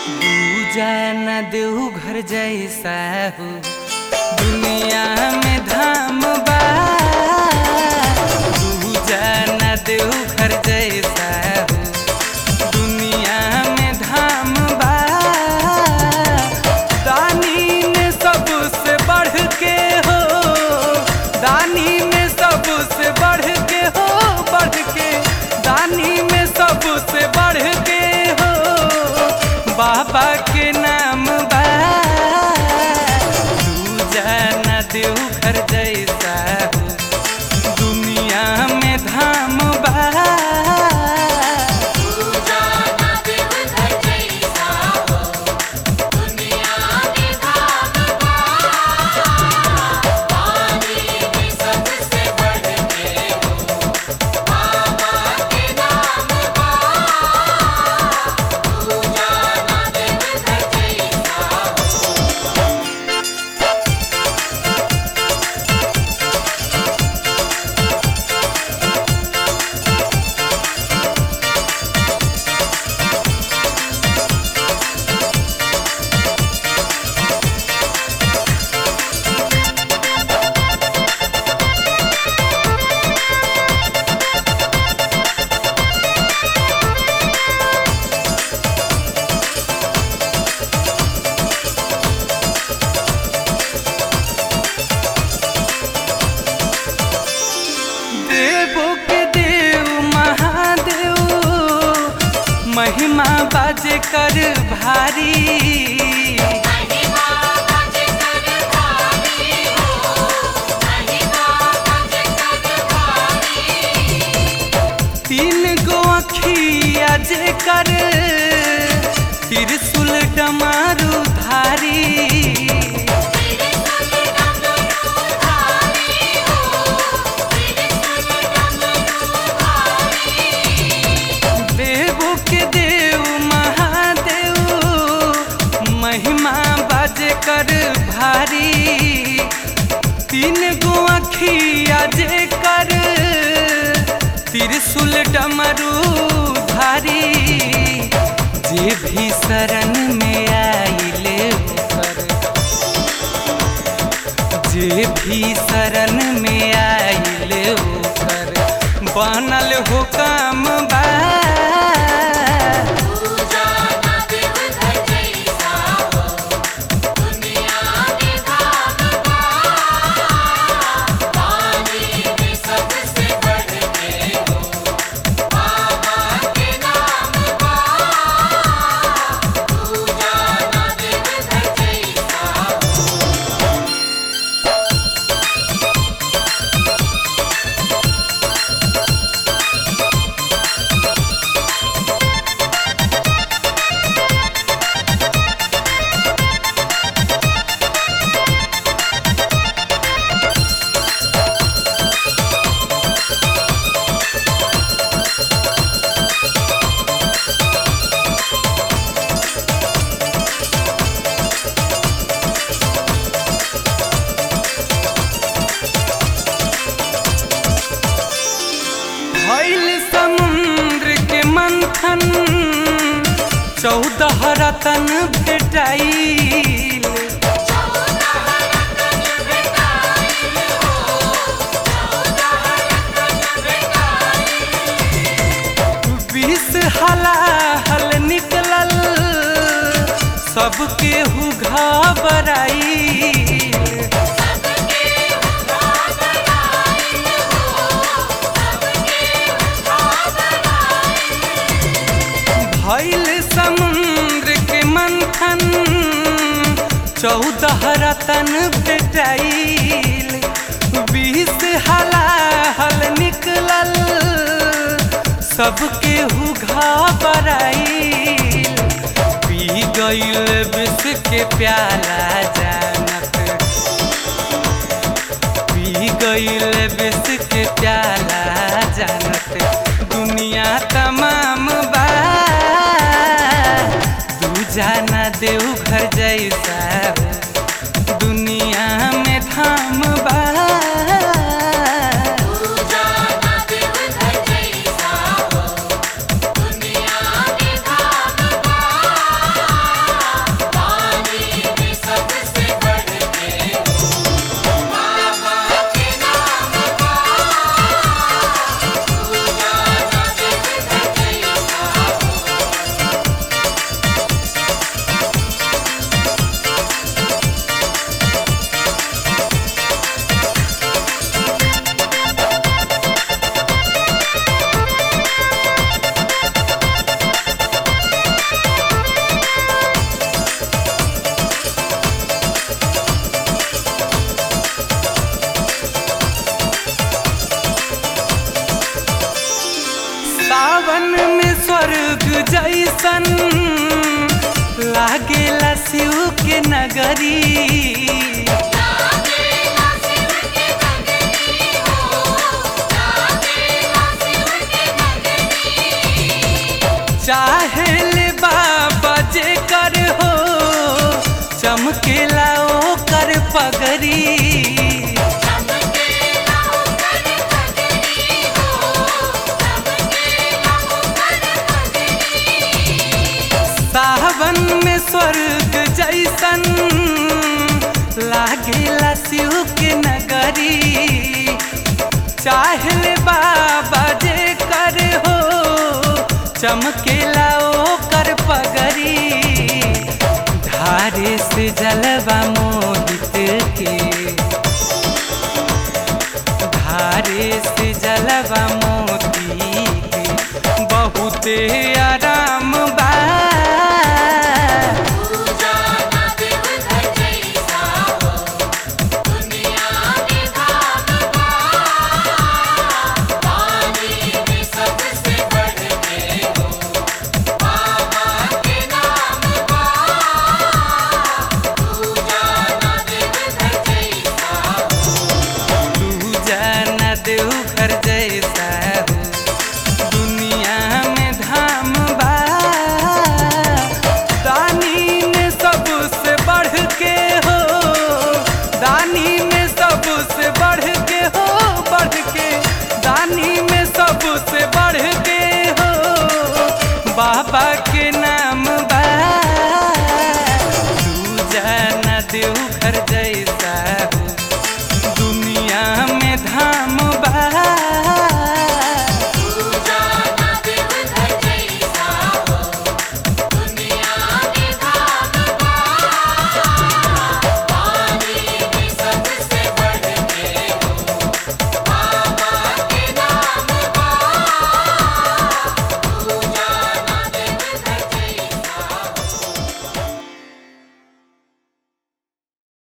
दूजा न देहू घर जैसा हो दुनिया में धाम बा दूजा न देहू घर जैसा हो दुनिया में धाम बा दानी में सबसे बढ़ के हो दानी में सबसे बढ़ के हो बढ़ के दानी में सबसे बढ़ के हो बाबा के नाम बा तू जाना देव घर जैसा हो दुनिया में धाम बा जाना देव घर जैसा हो दुनिया में धाम बा पानी में सबसे बढ़ के हो बाबा के नाम बा तू जाना देव घर जैसा हो देवो के देव महादेव महिमा बाजे कर भारी महिमा बज कर भारी हो महिमा बज कर भारी तीन गो अखिया जे कर त्रिशूल डमारू धारी तेरे सुन डमरू धारी हो तेरे सुन डमरू धारी देवो के देव महादेव महिमा बाजे कर भारी तीन गो अखिया जे कर त्रिशूल डमरू धारी जे भी शरण में आइले ओकर जे भी शरण में आइले ओकर बनल हो काम बा तू जाना देव घर जैसा हो दुनिया में धाम बा पानी में सबसे बढ़ के हो बाबा के नाम बा तू जाना देव घर जैसा हो भइल समुद्र के मंथन चौदह रतन भेटाइल बीस हलाहल निकलल सबके हु घबराइल भइल समुद्र के मंथन चौदह रतन भेटाइल बीस हलाहल निकलल सबके हु घबराइल पी गइल विष के प्याला जानत पी गइल विष के प्याला जानत दुनिया तमाम बा तू जाना देव घर जैसा हो दुनिया में धाम बा तू जाना देव घर जैसा हो दुनिया में धाम बा शिव के नगरी लागेला शिव के नगरी हो लागेला शिव के नगरी चाहेले बाबा जे कर हो चमकेला ओ कर पगरी चमकेला ओकर नगरी हो चमकेला ओकर नगरी सावन में स्वर्ग जैसन लागेला शिव के नगरी चाहले बाबा जे कर हो चमकेला ओ कर पगरी